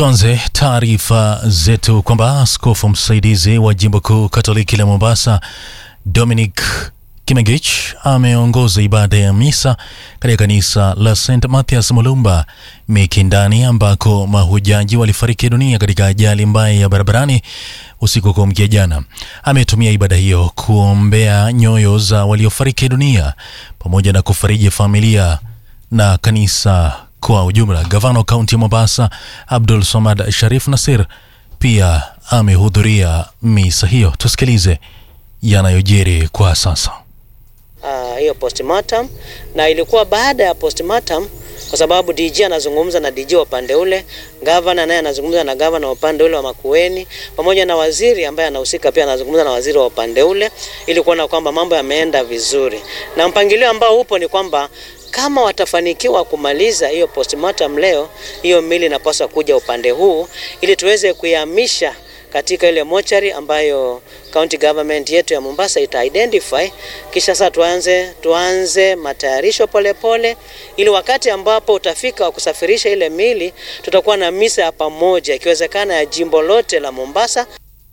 Tuanze taarifa zetu kwamba askofu msaidizi wa jimbo kuu Katoliki la Mombasa Dominic Kimengich ameongoza ibada ya misa katika kanisa la St Mathias Mulumba Mikindani, ambako mahujaji walifariki dunia katika ajali mbaya ya barabarani usiku wa kuamkia jana. Ametumia ibada hiyo kuombea nyoyo za waliofariki dunia pamoja na kufariji familia na kanisa kwa ujumla. Gavana wa kaunti ya Mombasa Abdul Samad Sharif Nasir pia amehudhuria misa hiyo. Tusikilize yanayojiri kwa sasa. Uh, hiyo postmortem na ilikuwa baada ya postmortem kwa sababu DG anazungumza na DG wa upande ule, gavana naye anazungumza na gavana wa upande ule wa Makueni, pamoja na waziri ambaye anahusika pia anazungumza na waziri wa upande ule, ili kuona kwamba mambo yameenda vizuri, na mpangilio ambao upo ni kwamba kama watafanikiwa kumaliza hiyo postmortem leo, hiyo mili inapaswa kuja upande huu ili tuweze kuihamisha katika ile mochari ambayo county government yetu ya Mombasa ita identify, kisha sasa tuanze tuanze matayarisho polepole, ili wakati ambapo utafika wa kusafirisha ile mili, tutakuwa na misa ya pamoja, ikiwezekana ya jimbo lote la Mombasa.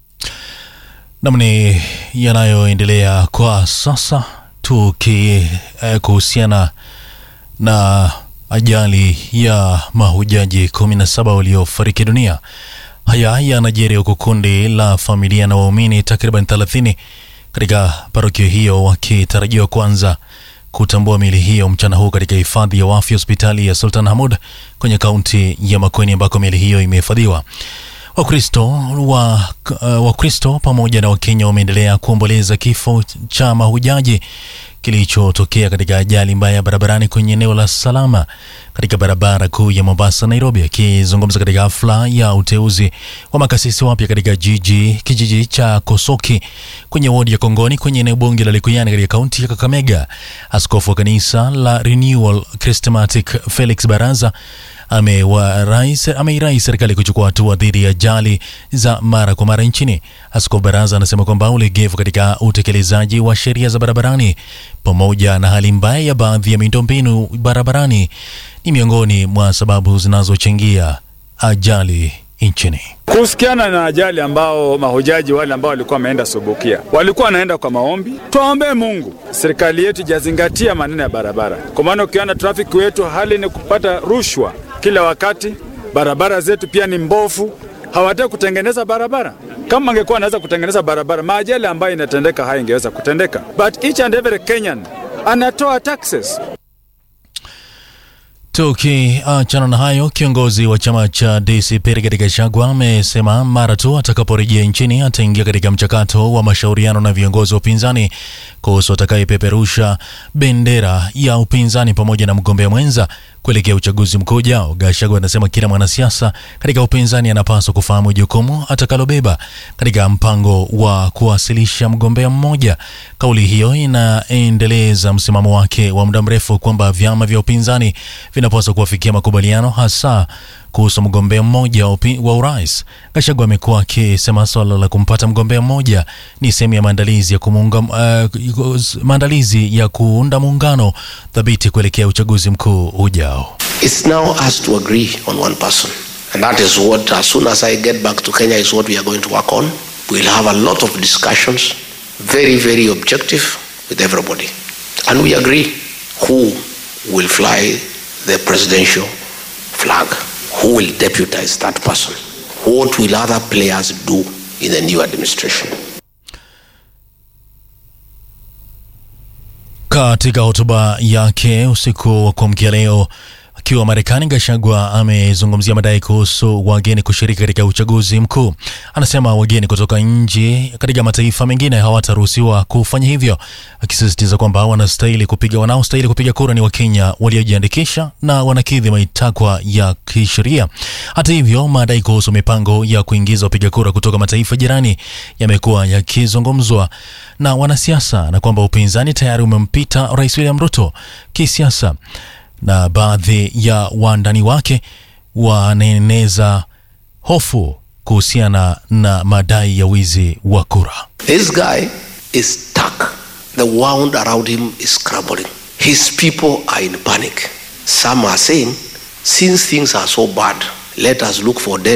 Namni yanayoendelea kwa sasa tuki eh, kuhusiana na ajali ya mahujaji 17 waliofariki dunia. Haya yanajiri huku kundi la familia na waumini takriban 30 katika parokia hiyo wakitarajiwa kuanza kutambua mili hiyo mchana huu katika hifadhi ya wafu hospitali ya Sultan Hamud kwenye kaunti ya Makueni ambako mili hiyo imehifadhiwa. Wakristo wa, uh, Wakristo pamoja na Wakenya wameendelea kuomboleza kifo cha mahujaji kilichotokea katika ajali mbaya ya barabarani kwenye eneo la Salama katika barabara kuu ya Mombasa Nairobi. Akizungumza katika hafla ya uteuzi wa makasisi wapya katika jiji kijiji cha Kosoki kwenye wodi ya Kongoni kwenye eneo bunge la Likuyani katika kaunti ya Kakamega, askofu wa kanisa la Renewal Charismatic Felix Baraza ameirai serikali kuchukua hatua dhidi ya ajali za mara kwa mara nchini. Askofu Baraza anasema kwamba ulegevu katika utekelezaji wa sheria za barabarani pamoja na hali mbaya ya baadhi ya miundombinu barabarani ni miongoni mwa sababu zinazochangia ajali nchini. Kuhusiana na ajali ambao mahujaji wale ambao walikuwa wameenda Subukia walikuwa wanaenda kwa maombi, tuwaombee Mungu serikali yetu ijazingatia maneno ya barabara, kwa maana ukiona trafiki wetu hali ni kupata rushwa kila wakati. Barabara zetu pia ni mbovu, hawataki kutengeneza barabara. Kama angekuwa anaweza kutengeneza barabara, maajali ambayo inatendeka haya ingeweza kutendeka, but each and every Kenyan anatoa taxes. Tukiachana na hayo, kiongozi wa chama cha DCP Rigathi Gachagua amesema mara tu atakaporejea nchini ataingia katika mchakato wa mashauriano na viongozi wa upinzani kuhusu atakayepeperusha bendera ya upinzani pamoja na mgombea mwenza kuelekea uchaguzi mkuu ujao. Gachagua anasema kila mwanasiasa katika upinzani anapaswa kufahamu jukumu atakalobeba katika mpango wa kuwasilisha mgombea mmoja. Kauli hiyo inaendeleza msimamo wake wa muda mrefu kwamba vyama vya upinzani vinapaswa kuwafikia makubaliano hasa kuhusu mgombea mmoja wa urais. Gachagua amekuwa akisema swala la kumpata mgombea mmoja ni sehemu ya maandalizi ya kumunga, uh, maandalizi ya kuunda muungano thabiti kuelekea uchaguzi mkuu ujao. It's now us to agree on one person and that is what as soon as I get back to Kenya is what we are going to work on. We'll have a lot of discussions very very objective with everybody and we agree who will fly the presidential flag. Who will deputize that person? What will other players do in the new administration? Katika hotuba yake usiku wa kuamkia leo akiwa Marekani, Gachagua amezungumzia madai kuhusu wageni kushiriki katika uchaguzi mkuu. Anasema wageni kutoka nje katika mataifa mengine hawataruhusiwa kufanya hivyo, akisisitiza kwamba wanastahili kupiga wanaostahili kupiga kura ni Wakenya waliojiandikisha na wanakidhi matakwa ya kisheria. Hata hivyo, madai kuhusu mipango ya kuingiza wapiga kura kutoka mataifa jirani yamekuwa yakizungumzwa na wanasiasa na kwamba upinzani tayari umempita Rais William Ruto kisiasa na baadhi ya wandani wake wanaeneza hofu kuhusiana na madai ya wizi wa kura. This guy is stuck. The wound around him is crumbling. His people are in panic. Some are saying, since things are so bad, let us look for dead